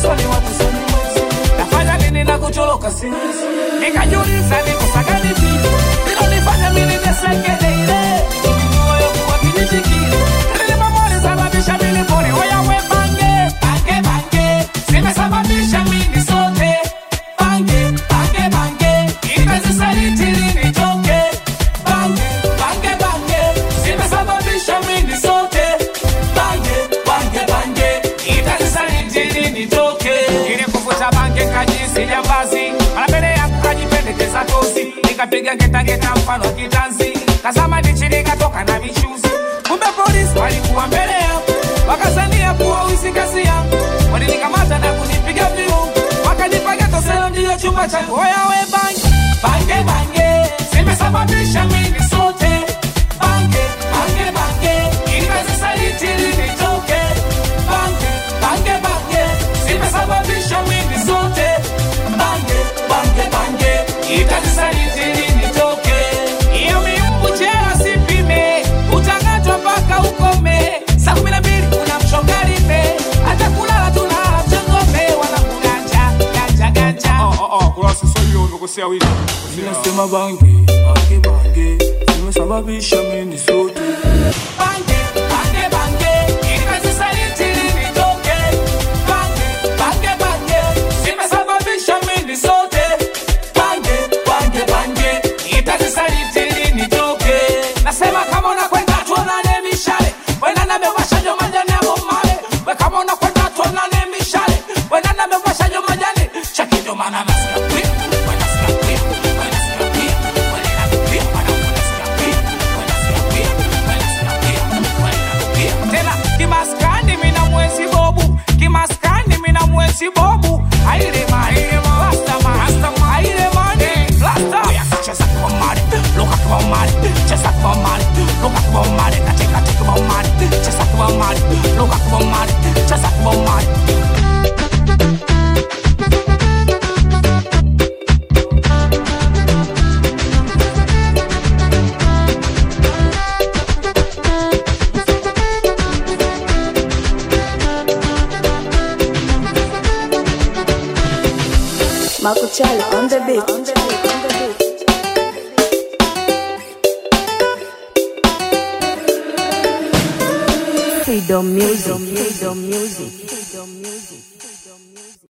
maswali watu soni mwezi nafanya nini na kucholoka siwezi nikajiuliza nikosaga vipi ilonifanya mimi niseke deile moyo kuwa kijiji kile nilimamoni sababisha mimi pole oya we bange bange bange zimesababisha mimi sote bange bange bange ikazisaliti nitoke bange bange bange zimesababisha mimi sote bange bange bange ikazisaliti nitoke ili kuvuta bange kajisi jambazi mara mbele yangu kajipendekeza tozi nikapiga ngetangeta mfano wa kitanzi kazama ndichi nikatoka na michuzi kumbe polisi walikuwa mbele yangu wakazania kuwa wizi kazi yangu walinikamata na kunipiga viungu wakanipaga toselo ndiyo chumba changu oya we bange bange bange zimesababisha mimi sote bange bange bange ikazisaliti nitoke bange bange bange zimesababisha mimi sote bange bange bange ikazisaliti nitoke iyo miumbu chela sipime utangatwa mpaka ukome saa kumi na mbili kuna mshongalime hata kulala tunalala mchangome wala kuganja ganja ganja kurasa sio hiyo umekosea wiki Ninasema bange bange bange zimesababisha mimi sote bange bange bange ikazisaliti nitoke bange bange bange zimesababisha mimi sote bange bange bange itazisaliti nitoke nasema kama unakwenda tuonane mishale wenda na mewasha jo majani ya bomale we kama unakwenda tuonane mishale wenda na mewasha jo majani chaki ndo maana nasikia kwia wenda sikia kwia wenda sikia kwia wenda na kwia wenda sikia kwia wenda sikia kwia wenda sikia kwia wenda kwia tena kimaskani mina mwezi bobu kimaskani mina mwezi bobu aile mani rasta man rasta man aile mani rasta oya cheza kwa mali luka kwa mali cheza kwa mali luka kwa mali katika katika kwa mali cheza kwa mali luka kwa mali cheza kwa mali Marco Charlie on the beat. On the beat. On the beat. Freedom music. Freedom music. Freedom music.